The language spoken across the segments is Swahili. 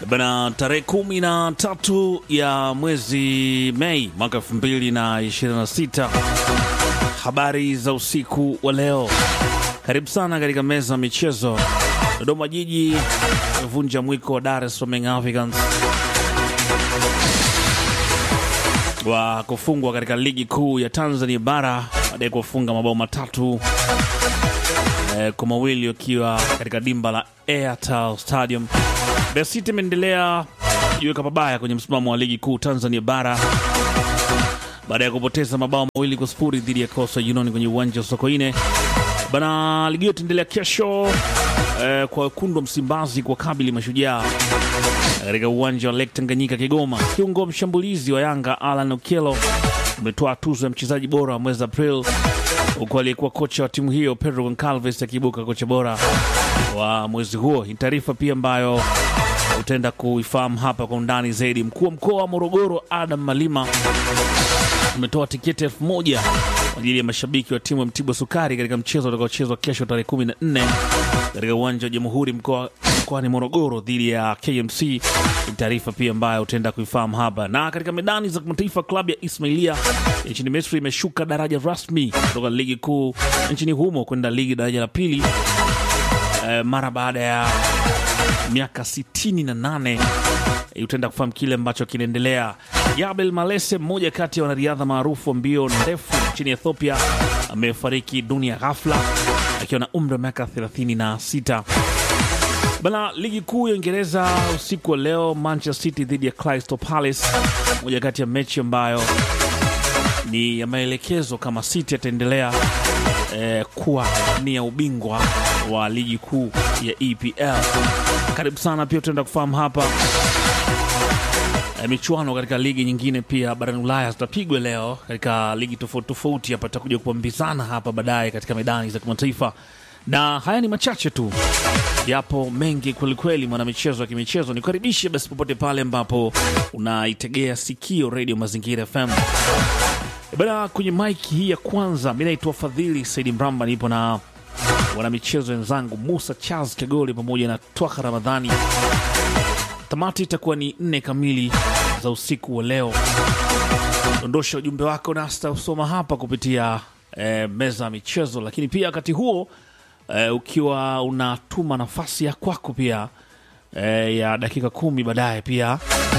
Bana, tarehe kumi na tatu ya mwezi Mei mwaka elfu mbili na ishirini na sita. Habari za usiku wa leo, karibu sana katika meza ya michezo. Dodoma Jiji vunja mwiko wa Dar es Salaam Young Africans wa kufungwa katika ligi kuu ya Tanzania bara baada ya kufunga mabao matatu eh, kwa mawili wakiwa katika dimba la Airtel Stadium. Mbeya City imeendelea kujiweka pabaya kwenye msimamo wa ligi kuu Tanzania bara baada ya kupoteza mabao mawili kwa sifuri dhidi ya Coastal Union kwenye uwanja wa Sokoine. Bana, ligi hiyo itaendelea kesho eh, kwa wekundu wa Msimbazi kwa kabili Mashujaa katika uwanja wa Lake Tanganyika Kigoma. Kiungo mshambulizi wa Yanga Alan Okello umetoa tuzo ya mchezaji bora wa mwezi April, huku aliyekuwa kocha wa timu hiyo Pedro Goncalves akiibuka kocha bora wa mwezi huo. Ni taarifa pia ambayo utaenda kuifahamu hapa kwa undani zaidi. Mkuu wa mkoa wa Morogoro Adam Malima umetoa tiketi elfu moja kwa ajili ya mashabiki wa timu ya Mtibwa Sukari katika mchezo utakaochezwa kesho tarehe 14 katika uwanja wa Jamhuri mkoa mkoani Morogoro dhidi ya KMC. Ni taarifa pia ambayo utaenda kuifahamu hapa. Na katika medani za kimataifa, klabu ya Ismailia nchini Misri imeshuka daraja rasmi kutoka ligi kuu nchini humo kwenda ligi daraja la pili eh, mara baada ya miaka 68 utaenda kufahamu kile ambacho kinaendelea. Yabel Malese, mmoja kati ya wanariadha maarufu wa mbio ndefu nchini Ethiopia, amefariki dunia ghafla akiwa na umri wa miaka 36. Bana, ligi kuu ya Uingereza usiku wa leo, Manchester City dhidi ya Crystal Palace, moja kati ya mechi ambayo ni ya maelekezo kama City ataendelea eh, kuwa ni ya ubingwa wa ligi kuu ya EPL. Karibu sana pia tutaenda kufahamu hapa eh, michuano katika ligi nyingine pia barani Ulaya zitapigwa leo katika ligi tofauti tofauti. Hapa tutakuja kupambizana hapa baadaye katika medani za kimataifa, na haya ni machache tu, yapo mengi kwelikweli. Mwanamichezo wa kimichezo, nikukaribishe basi popote pale ambapo unaitegea sikio redio Mazingira FM. Bana, kwenye maiki hii ya kwanza, mi naitwa Fadhili Saidi Mramba, nipo na wanamichezo wenzangu Musa Charles Kagoli pamoja na Twaka Ramadhani. Tamati itakuwa ni nne kamili za usiku wa leo. Dondosha ujumbe wako nasta usoma hapa kupitia eh, meza ya michezo, lakini pia wakati huo eh, ukiwa unatuma nafasi ya kwako pia eh, ya dakika kumi baadaye pia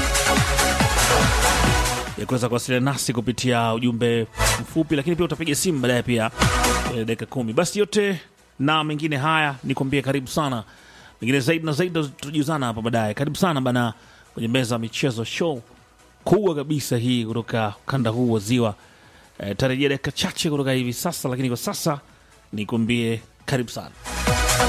ya kuweza kuwasiliana nasi kupitia ujumbe mfupi, lakini pia utapiga simu baadaye pia eh, dakika kumi. Basi yote na mengine haya nikwambie, karibu sana. Mengine zaidi na zaidi tutajuzana hapa baadaye. Karibu sana bana kwenye meza ya michezo, show kubwa kabisa hii kutoka ukanda huu wa Ziwa. E, tarejea dakika chache kutoka hivi sasa, lakini kwa sasa nikwambie karibu sana.